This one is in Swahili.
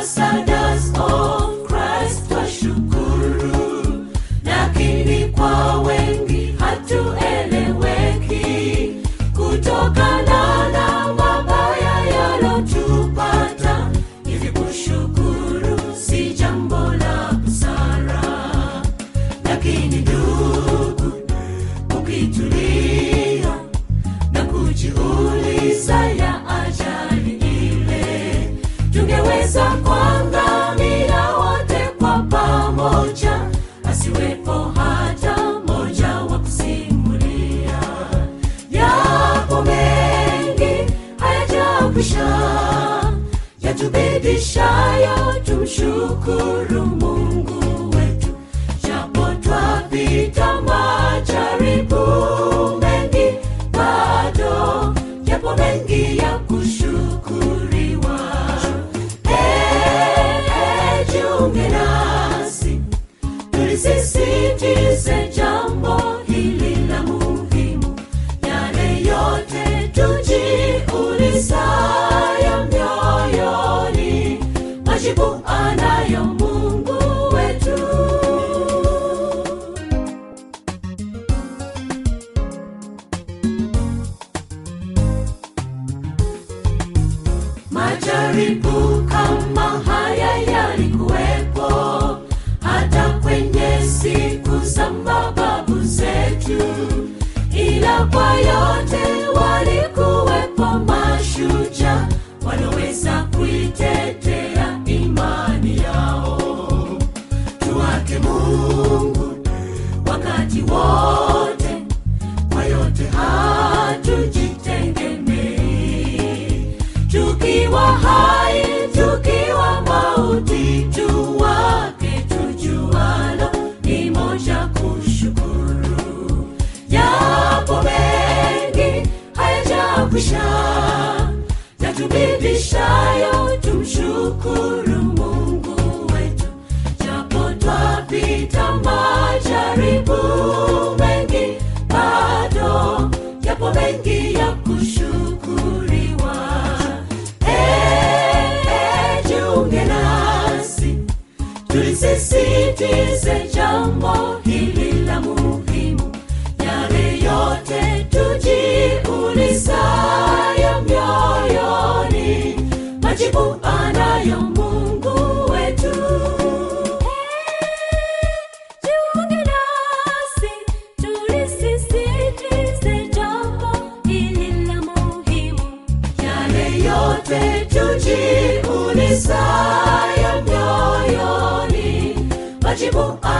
ambassadors of Christ twashukuru, lakini kwa wengi hatueleweki kutokana na mabaya yalotupata. Hivi kushukuru si jambo la busara, lakini ndugu, ukitulia na kujiuliza ya ajali ile, tungeweza kuangamia wote kwa pamoja, asiwepo hata moja wa kusimulia. Yapo mengi hayajakwisha, yatubidishayo tumshukuru Mungu wetu, japo twapita majaribu mengi, bado yapo mengi ya kushukuriwa. Eh, eh, jiunge nasi tulisisitize jambo hili la muhimu, yale yote tujiulizayo mioyoni, majibu anayo Mungu wetu. Majaribu kama haya yalikuwepo hata kwenye siku za mababu zetu, ila kwa yote walikuwepo mashujaa walioweza kuitetea imani yao. Tuwake Mungu wakati wote, kwa yote hatujitegemei tukiwa hai tukiwa mauti tuwake tujualo ni moja kushukuru yapo mengi hayajakwisha yatubidishayo tumshukuru mungu wetu japo twapita majaribu mengi bado yapo mengi ya kushukuriwa Eh, eh, jiunge nasi tulisisitize jambo hili la muhimu yale yote tujiulizayo mioyoni majibu anayo mungu wetu Jiunge nasi, tulisisitize jambo hili la muhimu. Yale yote tujiulizayo mioyoni, majibu